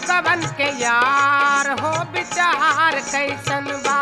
लोगवन के यार हो विचार कैसन बा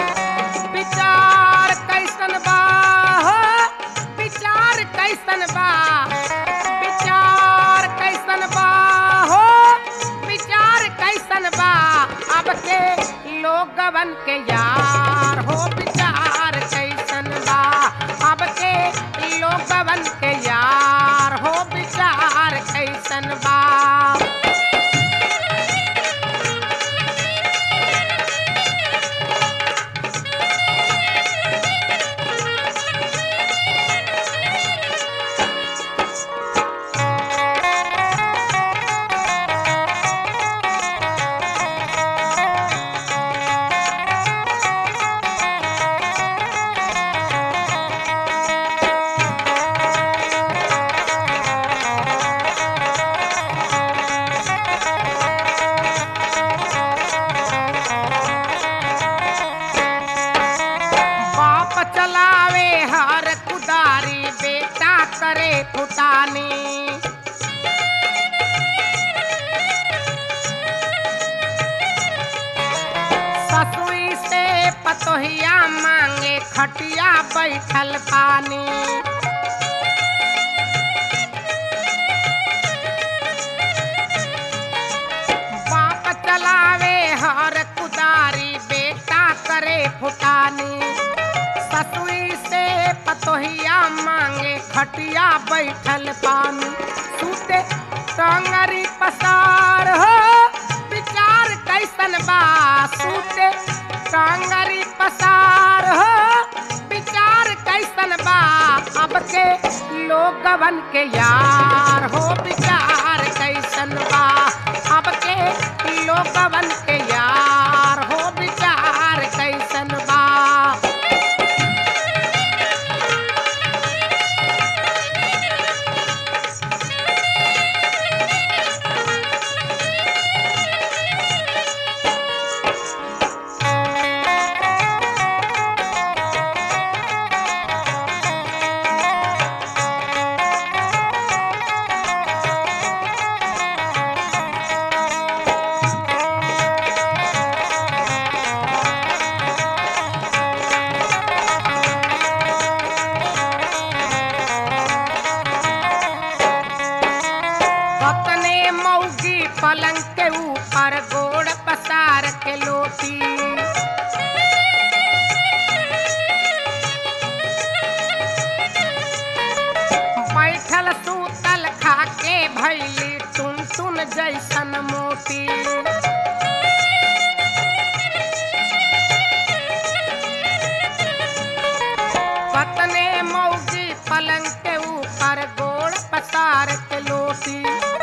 विचार कैसन बा हो विचार कैसन बा विचार कैसन बा हो विचार कैसन बा अब के लोगवन के यार हो विचार कैसन बा अब के लोगवन के यार हो विचार कैसन बा बाप चलावे हर कुदारी बेटा करे फुटानी ससुई से पतोहिया मांगे खटिया बैठल पानी बाप चलावे हर कुदारी बेटा करे फुटानी ससुई से पतोहिया मांगे खटिया बैठल पानी सूते टंगरी पसार हो विचार कैसन बा सूते टंगरी पसार हो विचार कैसन बा अब के लोगवन के यार हो विचार कैसन बा अब के लोगवन के यार हो विचार कैसन बा अपने मौगी पलंग के ऊपर गोड़ पसार के लोटी बैठल सूतल खाके भैली टुन टुन जैसन मोती पतने मौगी पलंग के ऊपर गोड़ पसार के लोटी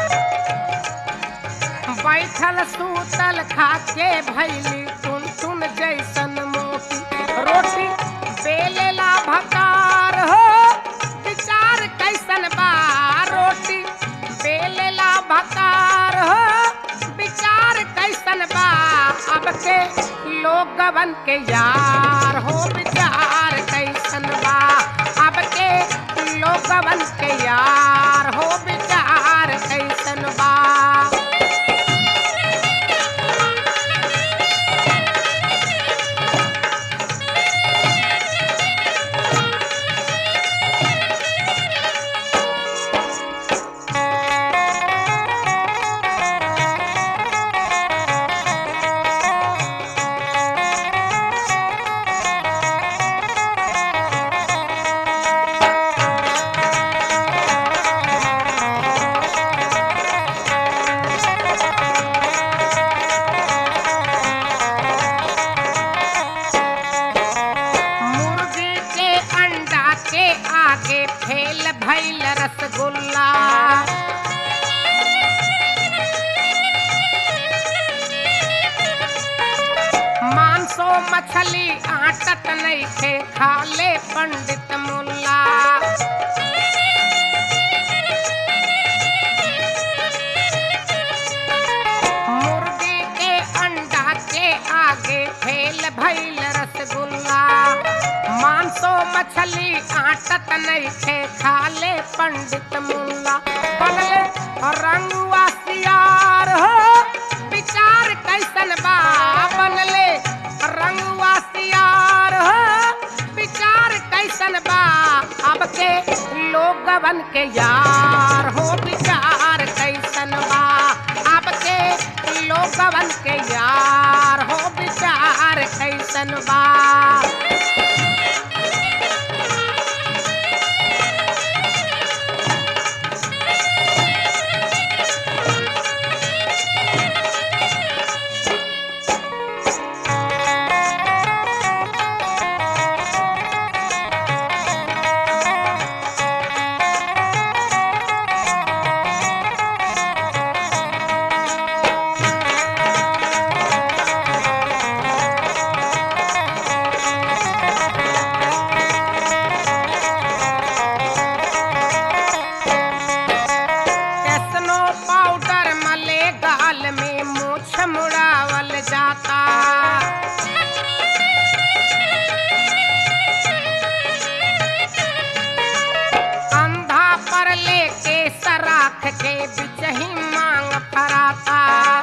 बैठल सूतल खाके भैली टुन टुन जैसन मोती रोटी बेलेला भकार हो विचार कैसन बा रोटी बेलेला भकार हो विचार कैसन बा अब के लोगवन के यार हो विचार कैसन बा अब के लोगवन के यार हो विचार कैसन बा मुर्गी के अंडा के आगे फेल भैल रसगुल्ला मांसो मछली आटत नहीं थे खाले पंडित मुल्ला मुर्गी के अंडा के आगे फेल भैल रसगुल्ला मांसो मछली आटत नहीं थे खाले पंडित मुल्ला बनले रंगुआ सियार हो कैसन बा बनले रंगवा सियार हो विचार कैसन बा अब के लोगवन के यार हो विचार कैसन बा अब के लोगवन के यार हो विचार कैसन बा कैसनो पाउडर मले गाल में मूछ मुड़ावल जाता अंधा पर लेके सराख के बिच ही मांग फराता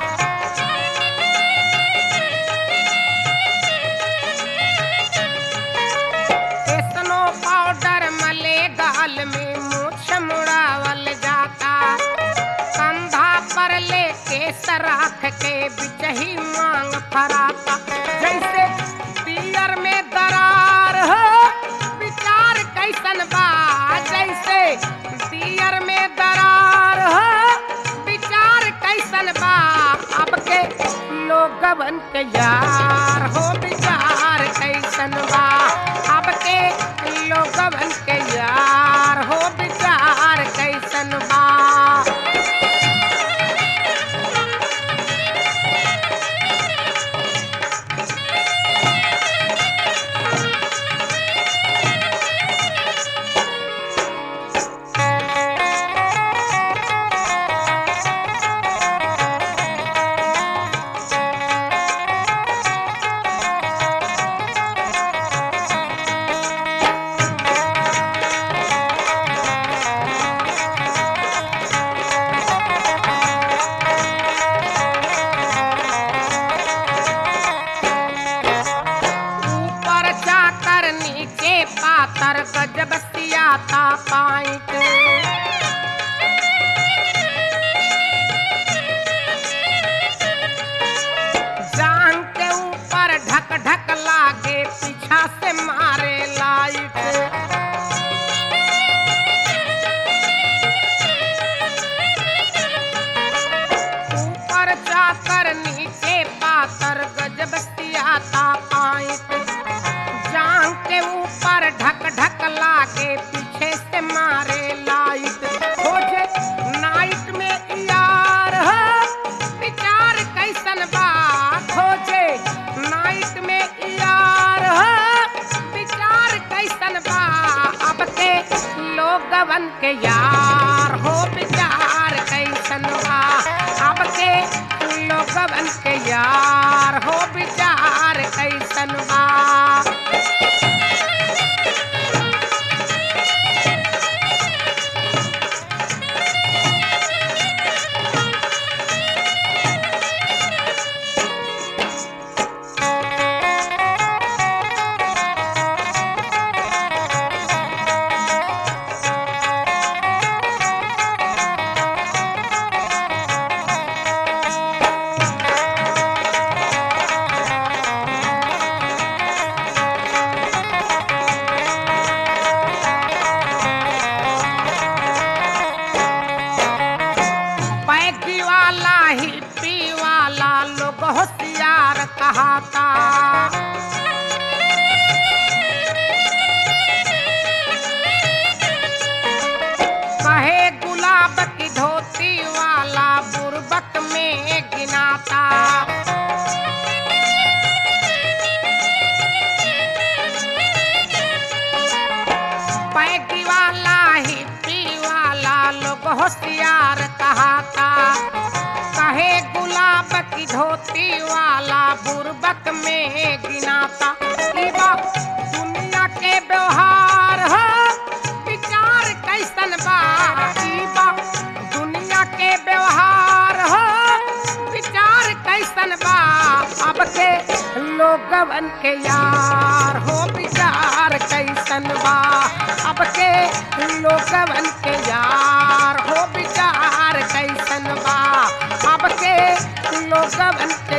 कैसनो पाउडर मले गाल में मूछ मुड़ावल जाता कंधा पर लेके सराख के बिच ही मांग फराता जैसे पियर में दरार हो विचार कैसन बा जैसे पियर में दरार हो विचार कैसन बा अब के लोगवन के यार हो विचार कैसन बा अब के लोगवन के यार हो विचार कैसन बा ऊपर जाकर नीचे पातर गजब सियाता पाइट जान के ऊपर ढक ढक लागे पीछा से मारे लाइट ऊपर जाकर नीचे पातर गजब सियाता पाइट जान के ऊपर ढक ढक लागे पीछे से मारे लाइट खोजे नाइट में यार हो विचार कैसन बा खोजे नाइट में यार हो विचार कैसन बा अब के लोगवन के यार हो विचार कैसन बा अब के लोगवन के यार हो विचार कैसन बा पैगी वाला ही पी वाला लोग होशियार कहाता कहे गुलाब की धोती वाला बुरबक में गिनाता पैगी वाला ही पी वाला लोग होशियार कहाता कहे गुलाब की धोती वाला बुरबक में गिनाता ई बा दुनिया के व्यवहार हो विचार कैसन बा ई बा दुनिया के व्यवहार हो विचार कैसन बा अब के लोगवन के यार हो विचार कैसन बा अब के लोगवन के यार हो विचार कैसन बा अब के लोगवन के